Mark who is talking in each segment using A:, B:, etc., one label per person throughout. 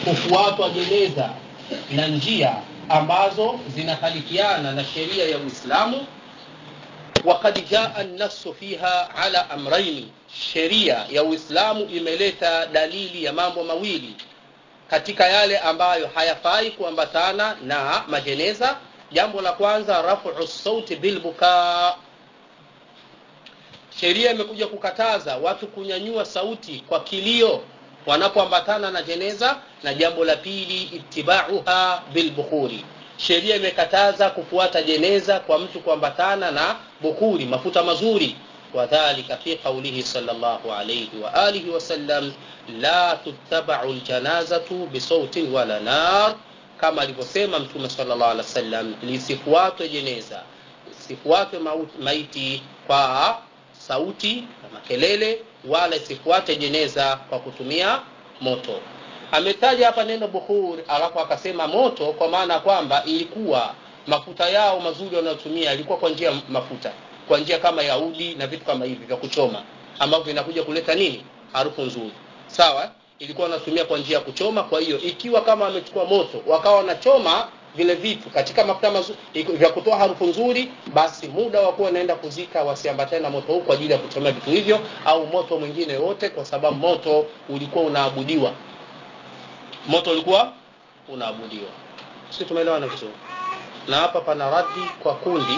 A: kufuatwa jeneza na njia ambazo zinahalifiana na sheria ya uislamu وقد جاء النص فيها على أمرين sheria ya uislamu imeleta dalili ya mambo mawili katika yale ambayo hayafai kuambatana na majeneza jambo la kwanza rafu sauti bilbukaa sheria imekuja kukataza watu kunyanyua sauti kwa kilio wanapoambatana na jeneza na jambo la pili itibauha bilbukhuri sheria imekataza kufuata jeneza kwa mtu kuambatana na bukhuri mafuta mazuri wadhalika fi qaulihi sallallahu alayhi wa alihi wasallam la tuttabau ljanazatu bisautin wala nar kama alivyosema mtume sallallahu alaihi wasallam lisifuatwe jeneza isifuatwe maiti kwa sauti na makelele wala isifuate jeneza kwa kutumia moto ametaja hapa neno bukhur alafu akasema moto kwa maana kwamba ilikuwa mafuta yao mazuri wanayotumia yalikuwa kwa njia mafuta kwa njia kama ya udi na vitu kama hivi vya kuchoma ambavyo vinakuja kuleta nini harufu nzuri sawa ilikuwa wanatumia kwa njia ya kuchoma kwa hiyo ikiwa kama wamechukua moto wakawa wanachoma vile vitu katika mafuta mazuri vya kutoa harufu nzuri basi muda wa kuwa wanaenda kuzika wasiambatane na moto huu kwa ajili ya kuchomea vitu hivyo au moto mwingine wote kwa sababu moto ulikuwa unaabudiwa moto ulikuwa unaabudiwa si tumeelewana vizuri na hapa pana radi kwa kundi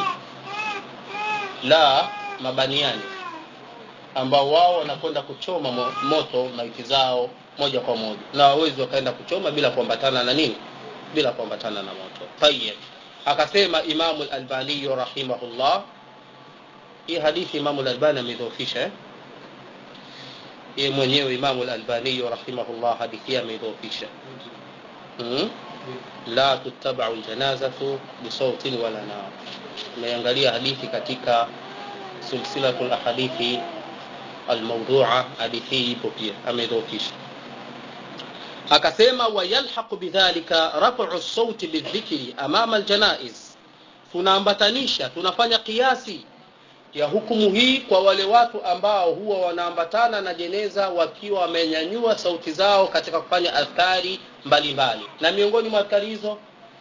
A: la mabaniani ambao wao wanakwenda kuchoma mo, moto maiti zao moja kwa moja na wawezi wakaenda kuchoma bila kuambatana na nini bila kuambatana na moto tayeb akasema imamu lalbaniyu rahimahullah hii hadithi imamu lalbani ameidhoofisha eh? yeye mwenyewe imamu lalbaniyu rahimahullah hadithi hii ameidhoofisha hmm? la tuttabau ljanazatu bisautin wala nar tumeangalia hadithi katika silsilatu lahadithi almaudhua hadithi hii ipo pia ameidhoofisha akasema wayalhaqu bidhalika rafu sauti bildhikri amama aljanaiz tunaambatanisha tunafanya kiasi ya hukumu hii kwa wale watu ambao huwa wanaambatana na jeneza wakiwa wamenyanyua sauti zao katika kufanya adhkari mbalimbali na miongoni mwa adhkari hizo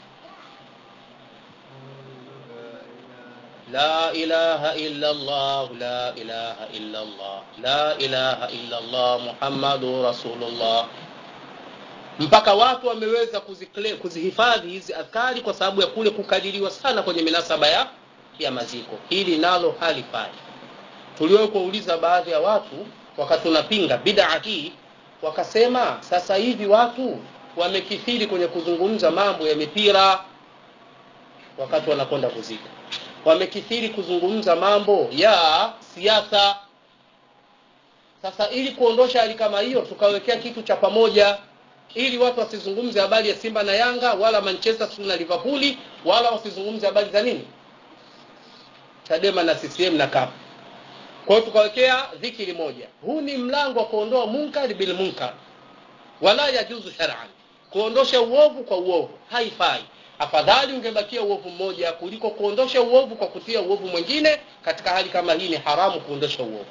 A: لا إله إلا الله لا إله إلا الله لا إله إلا الله محمد رسول الله mpaka watu wameweza kuzihifadhi hizi adhkari kwa sababu ya kule kukadiriwa sana kwenye minasaba ya ya maziko hili nalo halifai tuliwahi kuwauliza baadhi ya watu wakati tunapinga bidaa hii wakasema sasa hivi watu wamekithiri kwenye kuzungumza mambo ya mipira wakati wanakwenda kuzika wamekithiri kuzungumza mambo ya siasa sasa ili kuondosha hali kama hiyo tukawekea kitu cha pamoja ili watu wasizungumze habari ya simba na yanga wala manchester na liverpooli wala wasizungumze habari za nini chadema na ccm na kap kwa hiyo tukawekea dhikiri moja huu ni mlango wa kuondoa munkar bil munkar wala yajuzu shar'an kuondosha uovu kwa uovu haifai afadhali ungebakia uovu mmoja kuliko kuondosha uovu kwa kutia uovu mwingine katika hali kama hii ni haramu kuondosha uovu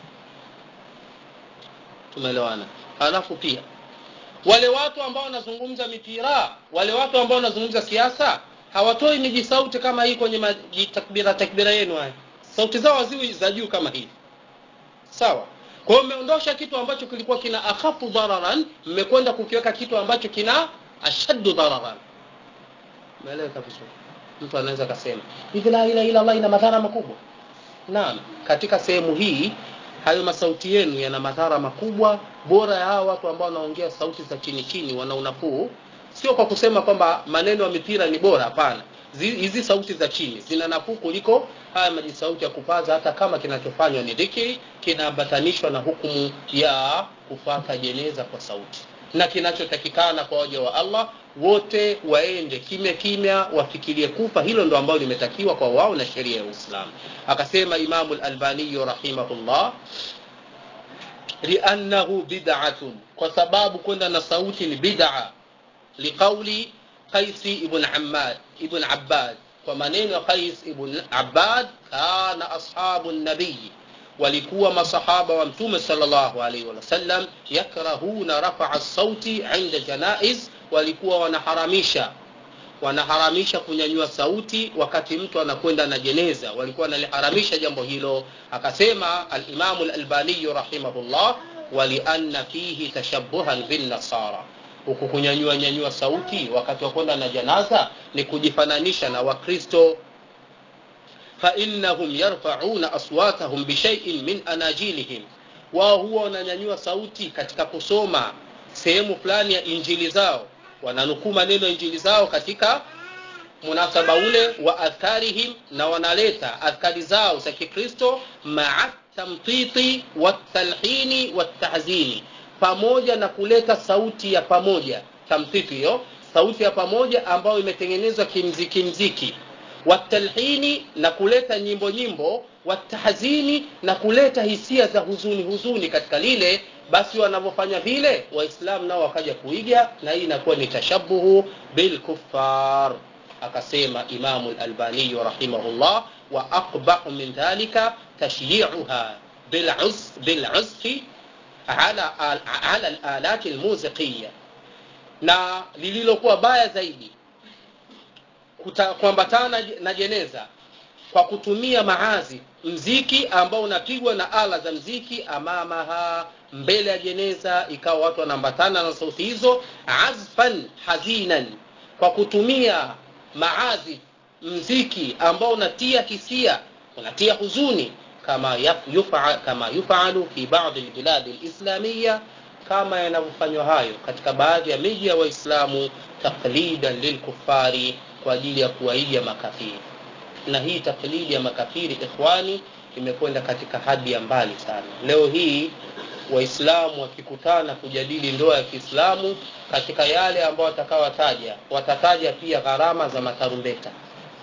A: tumeelewana halafu pia wale watu ambao wanazungumza mipira wale watu ambao wanazungumza siasa hawatoi miji sauti kama hii kwenye takbira takbira yenu haya sauti zao haziwi za juu kama hivi sawa kwa hiyo mmeondosha kitu ambacho kilikuwa kina akhafu dhararan mmekwenda kukiweka kitu ambacho kina ashaddu dhararan umeeleweka vizuri mtu anaweza akasema hivi la ilaha illa allah ina madhara makubwa naam katika sehemu hii hayo masauti yenu yana madhara makubwa bora ya hawa watu ambao wanaongea sauti za chini chini wana unafuu sio kwa kusema kwamba maneno ya mipira ni bora hapana hizi sauti za chini zina nafuu kuliko haya maji sauti ya kupaza hata kama kinachofanywa ni dhikri kinaambatanishwa na hukumu ya kufata jeneza kwa sauti na kinachotakikana kwa waja wa allah wote waende kimya kimya wafikirie kufa hilo ndo ambalo limetakiwa kwa wao na sheria ya uislamu akasema imamu lalbaniyu rahimahullah liannahu bid'atun kwa sababu kwenda na sauti ni bid'a liqauli qaisi ibn ammad ibn abbad kwa maneno ya qais ibn abbad kana ashabu nabii walikuwa masahaba wa mtume sallallahu alaihi wasallam yakrahuna rafaa sauti inda janaiz walikuwa wanaharamisha wanaharamisha kunyanyua sauti wakati mtu anakwenda na jeneza walikuwa wanaliharamisha jambo hilo akasema alimamu lalbaniyu rahimahullah walianna fihi tashabuhan binnasara huku kunyanyua nyanyua sauti wakati wa kwenda na janaza ni kujifananisha na wakristo فإنهم يرفعون أصواتهم بشيء من أناجيلهم wao huwa wananyanyua sauti katika kusoma sehemu fulani ya injili zao wananukuu maneno ya injili zao katika munasaba ule wa adhkarihim na wanaleta adhkari zao za kikristo maa tamtiti watalhini watahzini pamoja na kuleta sauti ya pamoja tamtiti hiyo sauti ya pamoja ambayo imetengenezwa kimziki mziki watalhini na kuleta nyimbo nyimbo watahzini na kuleta hisia za huzuni huzuni katika lile basi wanavyofanya vile waislamu nao wakaja kuiga na hii inakuwa ni tashabuhu bilkufar akasema imamu lalbaniyu rahimahullah wa aqbahu min dhalika tashyiuha biluzfi ala, ala lalati lmuziqiya na lililokuwa baya zaidi kuambatana na jeneza kwa kutumia maazi mziki ambao unapigwa na ala za mziki amamaha mbele ya jeneza ikawa watu wanaambatana na sauti hizo azfan hazinan kwa kutumia maazi mziki ambao unatia hisia unatia huzuni kama yufa, kama yufalu fi baadhi lbiladi lislamiya kama yanavyofanywa hayo katika baadhi ya miji ya waislamu taklidan lilkufari kwa ajili ya kuwaiga makafiri na hii taklidi ya makafiri ikhwani imekwenda katika hadi ya mbali sana leo hii waislamu wakikutana kujadili ndoa ya kiislamu katika yale ambayo watakawataja watataja pia gharama za matarumbeta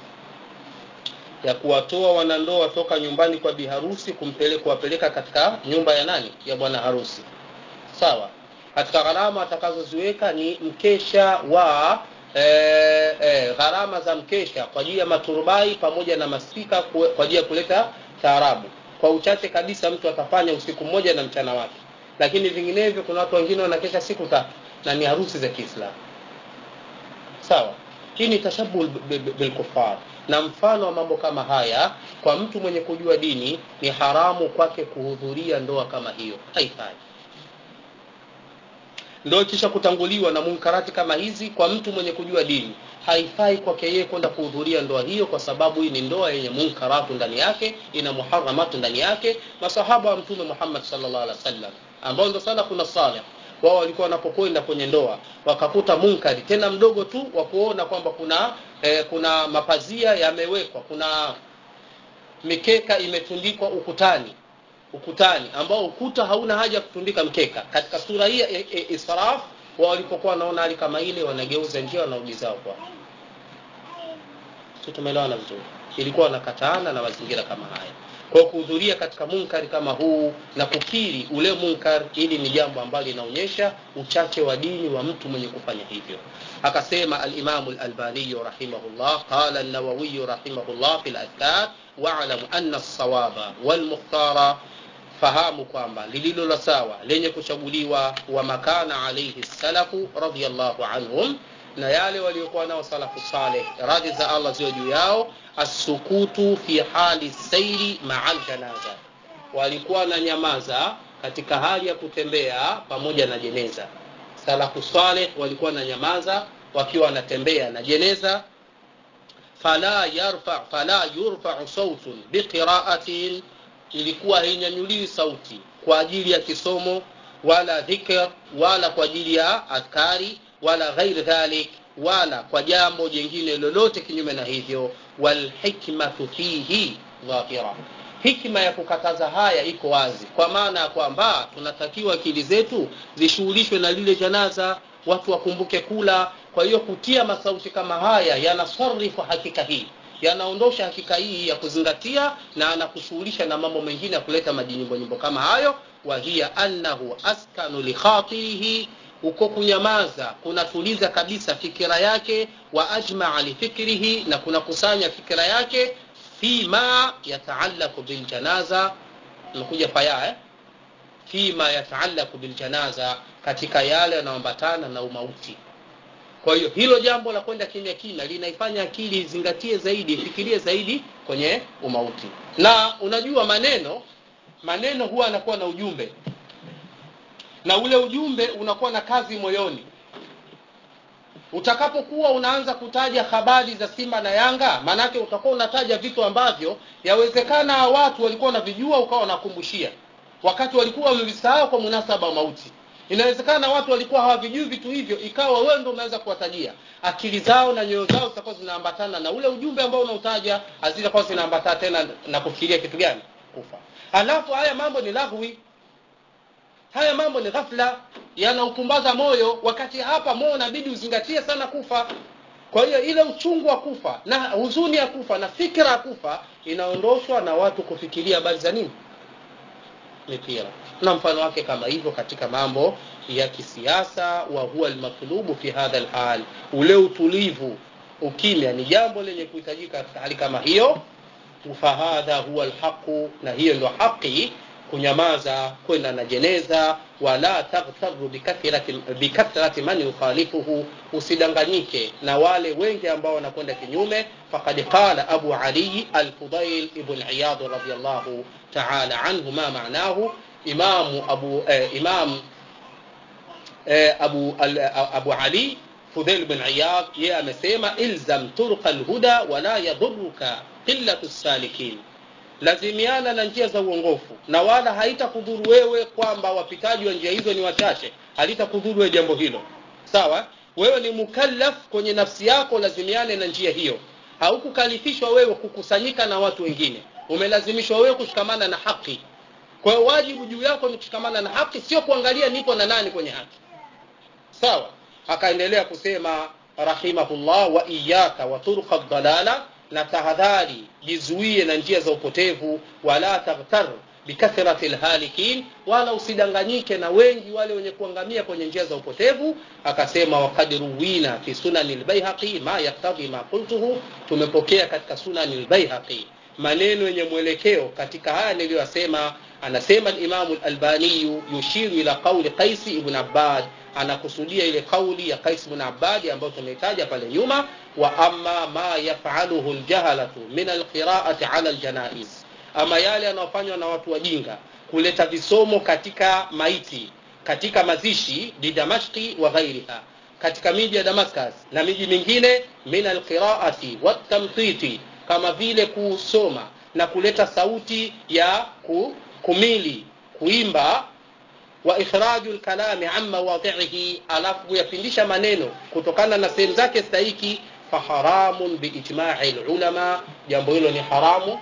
A: ya kuwatoa wanandoa toka nyumbani kwa biharusi kumpeleka kuwapeleka katika nyumba ya nani ya bwana harusi sawa katika gharama atakazoziweka ni mkesha wa e, e, gharama za mkesha kwa ajili ya maturubai pamoja na maspika kwa ajili ya kuleta taarabu kwa uchache kabisa mtu atafanya usiku mmoja na mchana wake lakini vinginevyo kuna watu wengine wanakesha siku tatu na ni harusi za kiislamu sawa hii ni tashabuh bilkufar na mfano wa mambo kama haya kwa mtu mwenye kujua dini ni haramu kwake kuhudhuria ndoa kama hiyo haifai ndoa ikisha kutanguliwa na munkarati kama hizi kwa mtu mwenye kujua dini haifai kwake yeye kwenda kuhudhuria ndoa hiyo kwa sababu hii ni ndoa yenye munkaratu ndani yake ina muharamatu ndani yake masahaba wa mtume muhammad sallallahu alaihi wasallam ambao ndo sana kuna saleh wao walikuwa wanapokwenda kwenye ndoa wakakuta munkari tena mdogo tu wa kuona kwamba kuna eh, kuna mapazia yamewekwa kuna mikeka imetundikwa ukutani ukutani ambao ukuta hauna haja ya kutundika mkeka katika sura hii ya israf wao walipokuwa wanaona hali kama ile wanageuza njia wanarudi zao kwa si tumeelewana vizuri ilikuwa wanakataana na mazingira kama haya kwa kuhudhuria katika munkari kama huu na kukiri ule munkar ili ni jambo ambalo linaonyesha uchache wa dini wa mtu mwenye kufanya hivyo akasema alimamu lalbaniyu rahimahullah qala nawawiyu rahimahullah fi ladhkar walamu ana lsawaba walmukhtara fahamu kwamba lililo la sawa lenye kuchaguliwa wa makana alaihi salafu radiallahu anhum na yale waliokuwa nao salafu saleh radhi za allah ziwe juu yao assukutu fi hali sairi maa ljanaza walikuwa na nyamaza katika hali ya kutembea pamoja na jeneza salafu saleh walikuwa na nyamaza wakiwa wanatembea na jeneza fala yarfa fala yurfau sautun biqiraatin ilikuwa hainyanyuliwi sauti kwa ajili ya kisomo wala dhikr wala kwa ajili ya adhkari wala ghairi dhalik wala kwa jambo jingine lolote kinyume na hivyo walhikmatu fihi dhahira hikma ya kukataza haya iko wazi kwa maana ya kwamba tunatakiwa akili zetu zishughulishwe na lile janaza watu wakumbuke kula kwa hiyo kutia masauti kama haya yanasarifu hakika hii yanaondosha hakika hii ya kuzingatia na anakushughulisha na mambo mengine ya kuleta majinyimbo nyimbo kama hayo wahiya annahu askanu likhatirihi uko kunyamaza kunatuliza kabisa fikira yake wa ajmaa lifikrihi na kunakusanya fikira yake fima yataalaku biljanaza nakuja faya eh? fima yataalaku biljanaza katika yale yanayoambatana na umauti kwa hiyo hilo jambo la kwenda kimya kimya linaifanya akili izingatie zaidi ifikirie zaidi kwenye umauti na unajua maneno maneno huwa anakuwa na ujumbe na ule ujumbe unakuwa na kazi moyoni utakapokuwa unaanza kutaja habari za simba na yanga maanake utakuwa unataja vitu ambavyo yawezekana watu walikuwa wanavijua ukawa wanakumbushia wakati walikuwa wamevisahau kwa munasaba wa mauti inawezekana watu walikuwa hawavijui vitu hivyo ikawa wewe ndio umeweza kuwatajia akili zao na nyoyo zao zitakuwa zinaambatana na ule ujumbe ambao unautaja hazitakuwa zinaambatana tena na kufikiria kitu gani kufa alafu haya mambo ni lahwi haya mambo ni ghafla yanaupumbaza moyo wakati hapa moyo unabidi uzingatie sana kufa kwa hiyo ile uchungu wa kufa na huzuni ya kufa na fikra ya kufa inaondoshwa na watu kufikiria habari za nini mipira na mfano wake kama hivyo katika mambo ya kisiasa wa huwa almatlubu fi hadha alhal ule utulivu ukimya ni jambo lenye kuhitajika katika hali kama hiyo fahadha huwa alhaqu na hiyo ndio haki kunyamaza kwenda na jeneza wala taghtaru bikathrati bikathrati man yukhalifuhu usidanganyike na wale wengi ambao wanakwenda kinyume faqad qala abu ali al-fudail ibn iyad radiyallahu ta'ala anhu ma ma'nahu imamu abu eh, imam eh, abu al, abu ali fudail ibn iyad yeye amesema ilzam turqa al-huda wala yadhurruka qillatu salikin lazimiana na njia za uongofu na wala haitakudhuru wewe kwamba wapitaji wa njia hizo ni wachache halitakudhuru wewe jambo hilo sawa wewe ni mukallaf kwenye nafsi yako lazimiane na njia hiyo haukukalifishwa wewe kukusanyika na watu wengine umelazimishwa wewe kushikamana na haki kwa hiyo wajibu juu yako ni kushikamana na haki sio kuangalia nipo na nani kwenye haki sawa akaendelea kusema rahimahullah wa iyaka wa turqa dalala na tahadhari jizuie na njia za upotevu wala taghtar bikathrati lhalikin wala usidanganyike na wengi wale wenye kuangamia kwenye njia za upotevu akasema wakad ruwina fi sunani lbaihaqi ma yaktadhi ma qultuhu tumepokea katika sunani lbaihaqi maneno yenye mwelekeo katika haya niliyoyasema anasema limamu lalbaniyu yushiru ila qauli qaisi ibn abbad anakusudia ile kauli ya Qais ibn Abbad ambayo tumeitaja pale nyuma wa amma ma yafaluhu aljahalatu min alqira'ati ala aljanaiz ama yale yanayofanywa na watu wajinga kuleta visomo katika maiti katika mazishi di Damashqi wa ghairiha katika miji ya Damascus na miji mingine min alqira'ati watamtiti kama vile kusoma na kuleta sauti ya kumili kuimba wa ikhraju lkalami an mawadhihi alafu kuyapindisha maneno kutokana na sehemu zake stahiki faharamun biijmai lulama jambo hilo ni haramu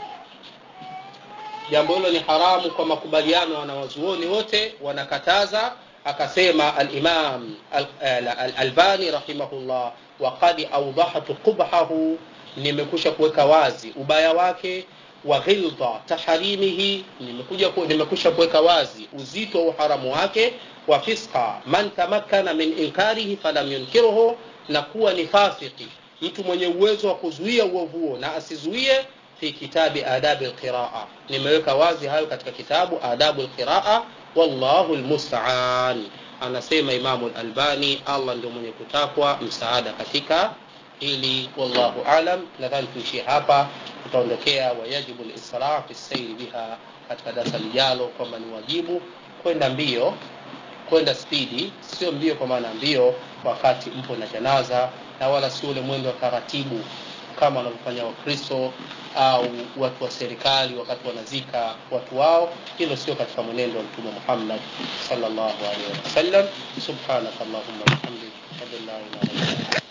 A: jambo hilo ni haramu kwa makubaliano ya wanawazuoni wote wanakataza akasema alimam alalbani rahimahullah waqad awdahtu qubhahu nimekusha kuweka wazi ubaya wake wa ghilta taharimihi nimekuja ku, nimekusha kuweka wazi uzito wa uharamu wake wa fisqa man tamakkana min inkarihi falam yunkiruhu na kuwa ni fasiki mtu mwenye uwezo wa kuzuia uovu huo na asizuie fi kitabi adabi alqiraa nimeweka wazi hayo katika kitabu adabu alqiraa wallahu almusta'an anasema imamu albani allah ndio mwenye kutakwa msaada katika hili wallahu alam nadhani tuishie hapa tutaondokea wayajibu lisra fi sairi biha katika darasa lijalo kwamba ni wajibu kwenda mbio kwenda spidi sio mbio kwa maana mbio wakati mpo na janaza na wala sio ule mwendo wa taratibu kama wanavyofanya wakristo au watu wa serikali wakati wanazika watu wao hilo sio katika mwenendo wa mtume muhammad sallallahu alaihi wasallam subhanaka allahumma bihamdik ashhadu an la ilaha illa anta